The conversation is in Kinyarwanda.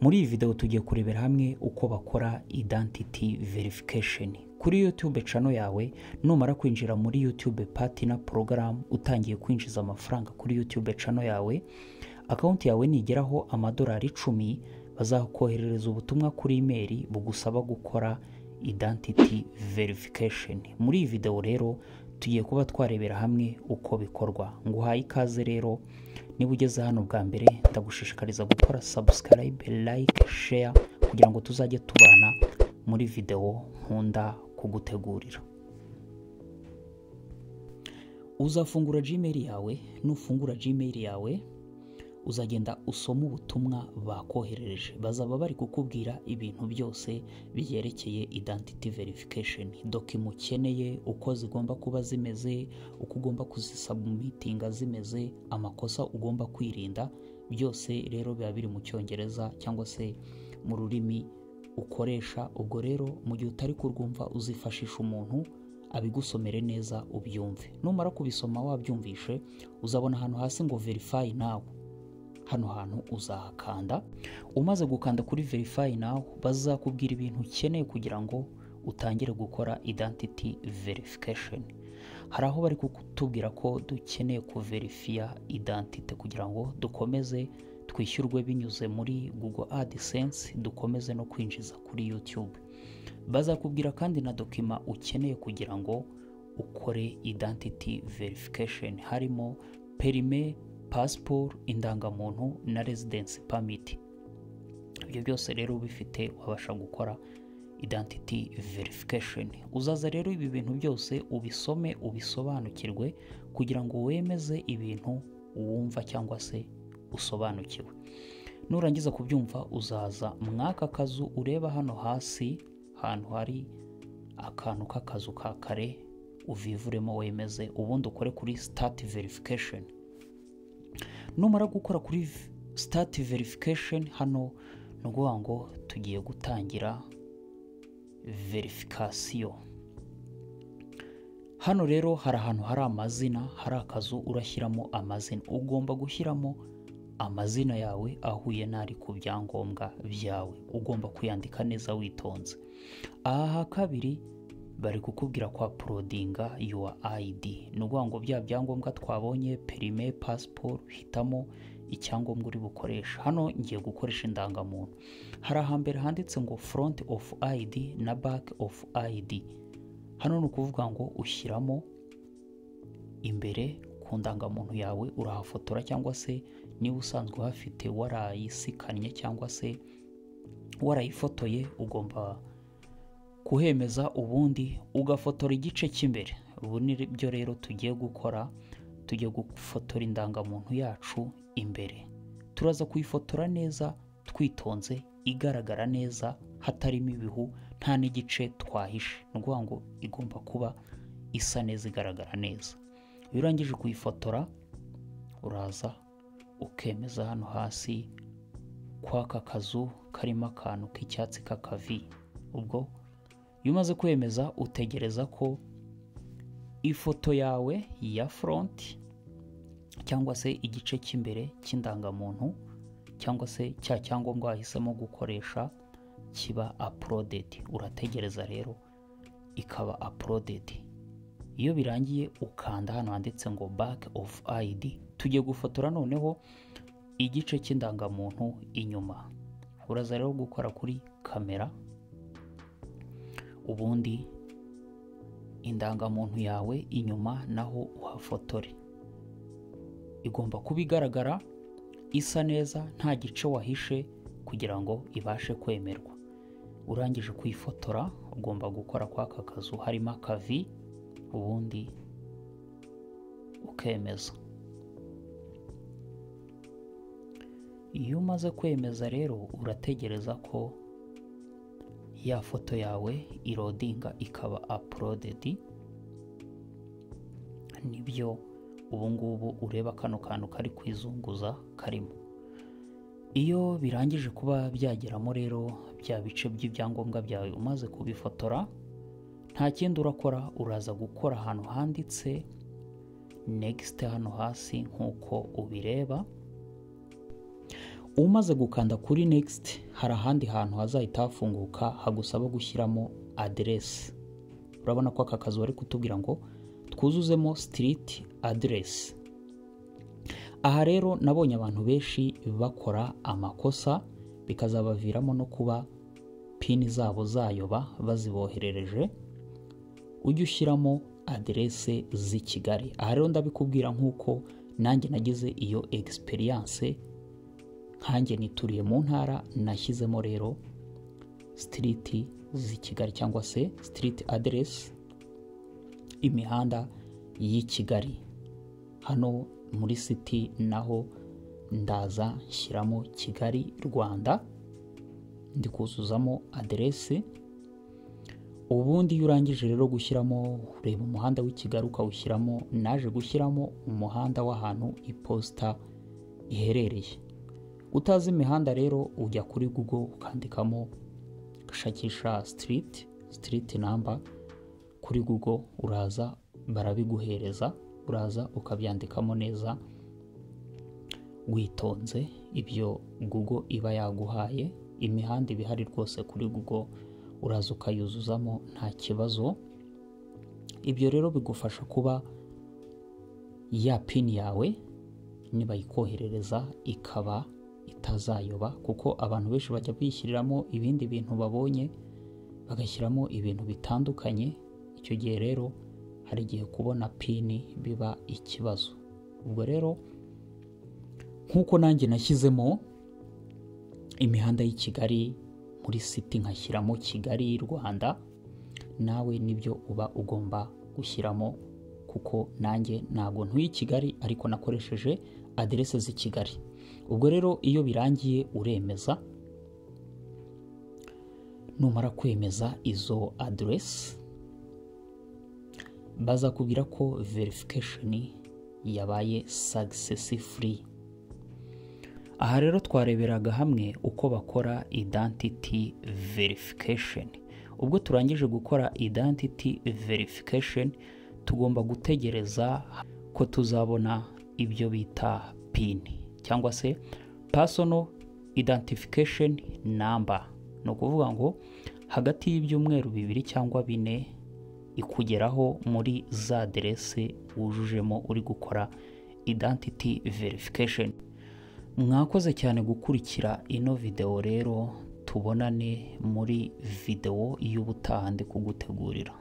muri iyi videwo tugiye kurebera hamwe uko bakora identity verification kuri youtube cano yawe numara kwinjira muri youtube patina porogaramu utangiye kwinjiza amafaranga kuri youtube cano yawe akawunti yawe nigeraho amadolari icumi bazakoherereza ubutumwa kuri imeri bugusaba gukora identity verification muri iyi videwo rero tugiye kuba twarebera hamwe uko bikorwa nguhaye ikaze rero niba ugeze hano bwa mbere ndagushishikariza gukora subscribe like share kugira ngo tuzajye tubana muri videwo nkunda kugutegurira uzafungura gmail yawe nufungura gmail yawe uzagenda usoma ubutumwa bakoherereje bazaba bari kukubwira ibintu byose byerekeye identity verification document ukeneye uko zigomba kuba zimeze uko ugomba kuzisubmitinga zimeze amakosa ugomba kwirinda byose rero biba biri mu cyongereza cyangwa se mu rurimi ukoresha ubwo rero mu gihe utari kurwumva uzifashisha umuntu abigusomere neza ubyumve numara kubisoma wabyumvishe uzabona ahantu hasi ngo verify nawe hano hantu uzahakanda umaze gukanda kuri verify nawe bazakubwira ibintu ukeneye kugira ngo utangire gukora identity verification hari aho bari kutubwira ko dukeneye kuverifiya identite kugira ngo dukomeze twishyurwe binyuze muri google adsense dukomeze no kwinjiza kuri youtube bazakubwira kandi na dokima ukeneye kugira ngo ukore identity verification harimo perime pasiporo indangamuntu na residensi pamiti ibyo byose rero ubifite wabasha gukora identity verification uzaza rero ibi bintu byose ubisome ubisobanukirwe kugira ngo wemeze ibintu wumva cyangwa se usobanukiwe nurangiza kubyumva uzaza mwaka kazu ureba hano hasi ahantu hari akantu k'akazu ka kare uvivuremo wemeze ubundi ukore kuri sitati verification numara gukora kuri sitati verifikasheni hano ni ukuvuga ngo tugiye gutangira verifikasiyo hano rero hari ahantu hari amazina hari akazu urashyiramo amazina ugomba gushyiramo amazina yawe ahuye n'ari ku byangombwa byawe ugomba kuyandika neza witonze aha kabiri bari kukubwira kwa porodinga yuwa ayidi ni ukuvuga ngo bya byangombwa twabonye perime pasiporo hitamo icyangombwa uri bukoresha hano ngiye gukoresha indangamuntu hari ahambere handitse ngo foronti ofu ayidi na baki ofu ayidi hano ni ukuvuga ngo ushyiramo imbere ku ndangamuntu yawe urahafotora cyangwa se niba usanzwe uhafite warayisikanye cyangwa se warayifotoye ugomba kuhemeza ubundi ugafotora igice cy'imbere ubu ni byo rero tugiye gukora tugiye gufotora indangamuntu yacu imbere turaza kuyifotora neza twitonze igaragara neza hatarimo ibihu nta n'igice twahishe ni ukuvuga ngo igomba kuba isa neza igaragara neza iyo urangije kuyifotora uraza ukemeza hano hasi kw'aka kazu karimo akantu k'icyatsi k'akavi ubwo iyo umaze kwemeza utegereza ko ifoto yawe ya foronti cyangwa se igice cy'imbere cy'indangamuntu cyangwa se cya cyangombwa wahisemo gukoresha kiba apurudedi urategereza rero ikaba apurudedi iyo birangiye ukanda hano handitse ngo bake ofu ayidi tugiye gufotora noneho igice cy'indangamuntu inyuma uraza rero gukora kuri kamera ubundi indangamuntu yawe inyuma naho uhafotore igomba kuba igaragara isa neza nta gice wahishe kugira ngo ibashe kwemerwa urangije kuyifotora ugomba gukora kwa aka kazu harimo akavi ubundi ukemeza iyo umaze kwemeza rero urategereza ko ya foto yawe irodinga ikaba apurudedi nibyo ubungubu ureba kano kantu kari kwizunguza karimo iyo birangije kuba byageramo rero bya bice by'ibyangombwa byawe umaze kubifotora nta kindi urakora uraza gukora ahantu handitse negisite hano hasi nk'uko ubireba umaze gukanda kuri next hari ahandi hantu hazahita hafunguka hagusaba gushyiramo aderesi urabona ko aka kazu bari kutubwira ngo twuzuzemo street address aha rero nabonye abantu benshi bakora amakosa bikazabaviramo no kuba pini zabo zayoba baziboherereje ujye ushyiramo aderese z'i kigali aha rero ndabikubwira nk'uko nanjye nagize iyo egisperiyanse nkanjye nituriye mu ntara nashyizemo rero sitiriti z'i kigali cyangwa se sitiriti aderesi imihanda y'i kigali hano muri siti naho ndaza nshyiramo kigali rwanda ndi kuzuzamo aderesi ubundi iyo urangije rero gushyiramo ureba umuhanda w'i kigali ukawushyiramo naje gushyiramo umuhanda w'ahantu iposita iherereye utazi imihanda rero ujya kuri google ukandikamo ugashakisha sitiriti sitiriti namba kuri google uraza barabiguhereza uraza ukabyandikamo neza witonze ibyo google iba yaguhaye imihanda iba ihari rwose kuri google uraza ukayuzuzamo nta kibazo ibyo rero bigufasha kuba ya pini yawe nibayikoherereza ikaba itazayoba kuko abantu benshi bajya biyishyiriramo ibindi bintu babonye bagashyiramo ibintu bitandukanye icyo gihe rero hari igihe kubona pini biba ikibazo ubwo rero nk'uko nanjye nashyizemo imihanda y'i kigali muri siti nkashyiramo kigali rwanda nawe nibyo uba ugomba gushyiramo kuko nanjye ntabwo ntuye i kigali ariko nakoresheje aderese z'i kigali ubwo rero iyo birangiye uremeza numara kwemeza izo aderesi bazakubwira ko verifikasheni yabaye sagisesi furi aha rero twareberaga hamwe uko bakora identity verification ubwo turangije gukora identity verification tugomba gutegereza ko tuzabona ibyo bita pini cyangwa se personal identification number ni ukuvuga ngo hagati y'ibyumweru bibiri cyangwa bine ikugeraho muri za aderese wujujemo uri gukora identity verification mwakoze cyane gukurikira ino videwo rero tubonane muri videwo y'ubutaha ndi kugutegurira